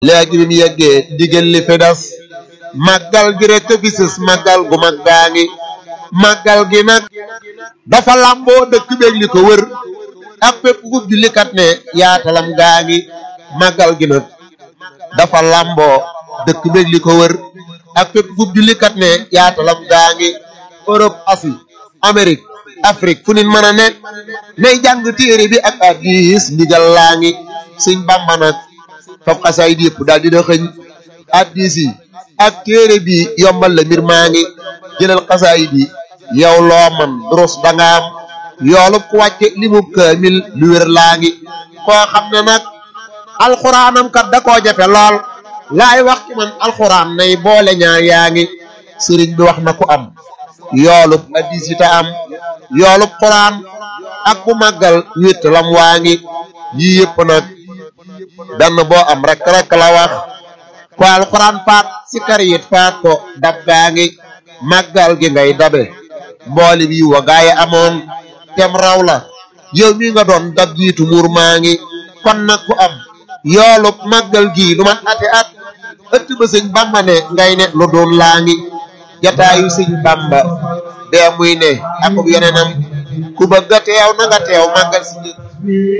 léegi bi mu yeggee digal li fi des màggal gi rek a bisis màggal gu mag gaa ngi màggal gi nag dafa làmboo dëkk beeg li ko wër ak fépp fu jullikat ne yaatalam gaa ngi màggal gi nag dafa làmboo dëkk beeg li ko wër ak fépp fu jullikat ne yaatalam gaa ngi Europe Asie Amérique Afrique fu nit mën a nekk nay jàng téere bi ak hadiis ndigal laa ngi Sëñ Bàmba nag fab xasaay yëpp daal dina xëñ hadiis yi ak téere bi yombal la mbir maa ngi jëlal xasaay bi yow loo man durus danga am yoolub ku wàcce li mu kaamil lu wér laa ngi koo xam ne nag alxuraanam kat da koo jafe lool laay wax ci man alxuraan nay boole ñaar yaa ngi sëriñ bi wax na ku am yoolub hadiis yi ta am yoolub xuraan ak bu màggal wét lam waa ngi yii yëpp nag benn boo am rek rek la wax ko alxuraan faat si kar yit faat ko dab gaa ngi màggal gi ngay dabe mbooli bi wa gaa yi amoon tem raw la yow mi nga doon dab jiitu muur maa ngi kon nag ku am yoolub màggal gii lu man ati at ëtt ba sëñ bamba ne ngay ne lu doon laa ngi jataayu sëñ bamba dee muy ne akub yeneenam ku bëgg a teew na nga teew màggal si